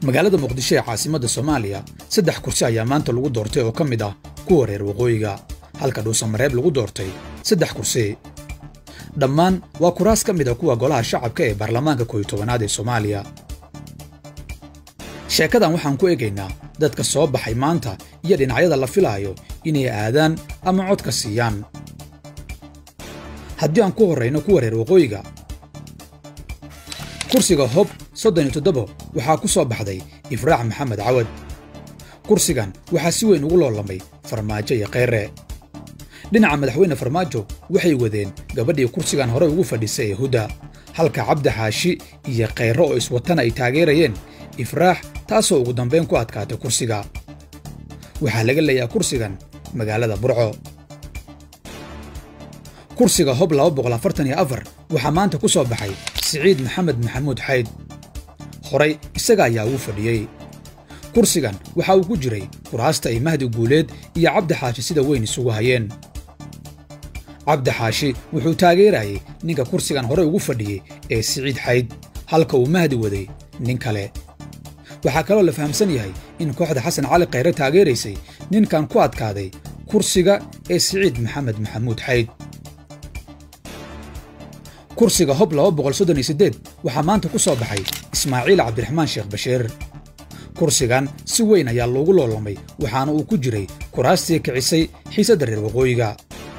magaalada muqdisho ee caasimadda soomaaliya saddex kursi ayaa maanta lagu doortay oo ka mid ah kuwa reer waqooyiga halka dhuusamareeb lagu doortay saddex kursi dhammaan waa kuraas ka mid a kuwa golaha shacabka ee baarlamaanka kooyo tobanaad ee soomaaliya sheekadan waxaan ku eegaynaa dadka soo baxay maanta iyo dhinacyada la filaayo inay aadaan ama codka siiyaan haddii aan ku horrayno kuwa reer waqooyiga kursiga hob soddon iyo toddobo waxaa ku soo baxday ifraax maxamed cawad kursigan waxaa si weyn ugu loolamay farmaajo iyo kheyre dhinaca madaxweyne farmaajo waxay wadeen gabadhii kursigan hore ugu fadhisay ee hudda halka cabdi xaashi iyo kheyre oo iswatana ay taageerayeen ifraax taasoo ugu dambayn ku adkaatay kursiga waxaa laga leeyaha kursigan magaalada burco kursiga hob waxaa maanta ku soo baxay siciid maxamed maxamuud xayd horay isaga ayaa ugu fadhiyey kursigan waxa uu ku jiray kuraasta ay mahdi guuleed iyo cabdi xaashi sida weyn isugu hayeen cabdi xaashi wuxuu taageerayay ninka kursigan hore ugu fadhiyey ee siciid xayd halka uu mahdi waday nin kale waxaa kaloo la fahamsan yahay in kooxda xasan cali khayre taageeraysay ninkan ku adkaaday kursiga ee siciid maxamed maxamuud xayd kursiga hob waxaa maanta ku soo baxay ismaaciil cabdiraxmaan sheekh bashiir kursigan si weyn ayaa loogu loolamay waxaana uu ku jiray kuraastii kicisay xiisadda reer waqooyiga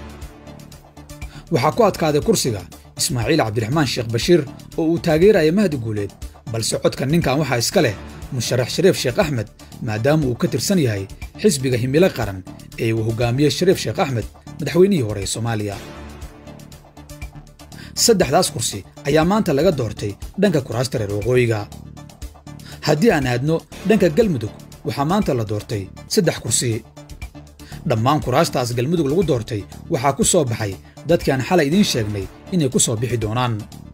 waxaa ku adkaaday kursiga ismaaciil cabdiraxmaan sheekh bashiir oo uu taageeraya mahdi guuleed balse codka ninkan waxaa iska leh musharax shariif sheekh axmed maadaama uu ka tirsan yahay xisbiga himilo qaran ee uu hoggaamiyey shariif sheekh axmed madaxweynihii hore ee soomaaliya saddexdaas kursi ayaa maanta laga doortay dhanka kuraasta reer waqooyiga haddii aan aadno dhanka galmudug waxaa maanta la doortay saddex kursi dhammaan kuraastaas galmudug lagu doortay waxaa ku soo baxay dadkii aan xalay idiin sheegnay inay ku soo bixi doonaan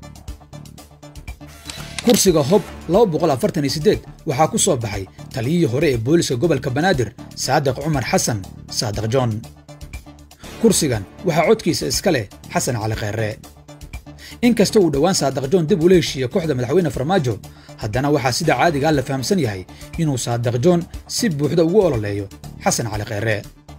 kursiga hob waxaa ku soo baxay taliyihii hore ee booliska gobolka banaadir saadiq cumar xasan saadiq john kursigan waxaa codkiisa iska leh xasan cali kheyre inkasta uu dhowaan saadiq john dib ula heshiiye kooxda madaxweyne farmaajo haddana waxaa sida caadigaa la fahamsan yahay inuu saadiq john si buuxda ugu ololeeyo xasan cali kheyre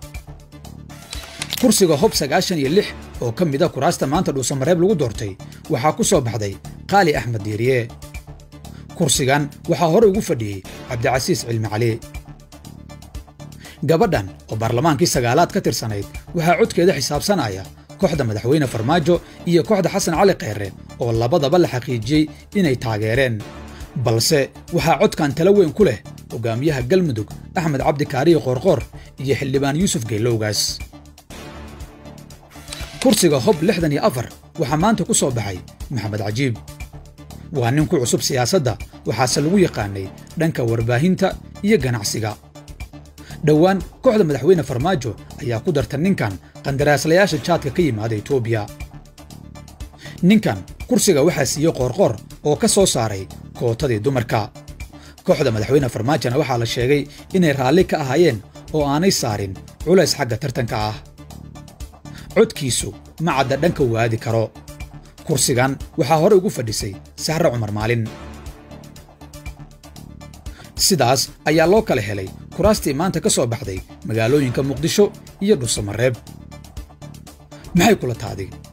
kursiga hob sagaashan iyo lix oo ka mid a kuraasta maanta dhuusamareeb lagu doortay waxaa ku soo baxday qaali axmed diiriye kursigan waxaa hore ugu fadhiyey cabdicasiis cilmi cali gabadhan oo baarlamaankii sagaalaad ka tirsanayd waxaa codkeeda xisaabsanaya kooxda madaxweyne farmaajo iyo kooxda xasan cali kheyre oo labadaba la xaqiijiyey inay taageereen balse waxaa codkan tala weyn ku leh hogaamiyaha galmudug axmed cabdi kaariyo qoorqoor iyo xildhibaan yuusuf geelowgaas kursiga hob lixdan iyo afar waxaa maanta ku soo baxay maxamed cajiib waa nin ku cusub siyaasadda waxaase lagu yaqaanay dhanka warbaahinta iyo ganacsiga dhowaan kooxda madaxweyne farmaajo ayaa ku darta ninkan qandaraaslayaasha jaadka ka yimaada etoobiya ninkan kursiga waxaa siiyey qoorqoor oo ka soo saaray kootadii dumarka kooxda madaxweyne farmaajona waxaa la sheegay inay raalli ka ahaayeen oo aanay saarin culays xagga tartanka ah codkiisu ma cadda dhanka waadi karo kursigan waxaa hore ugu fadhisay sahre cumar maalin sidaas ayaa loo kala helay kuraastii maanta ka soo baxday magaalooyinka muqdisho iyo dhuusamareeb maxay kula taaday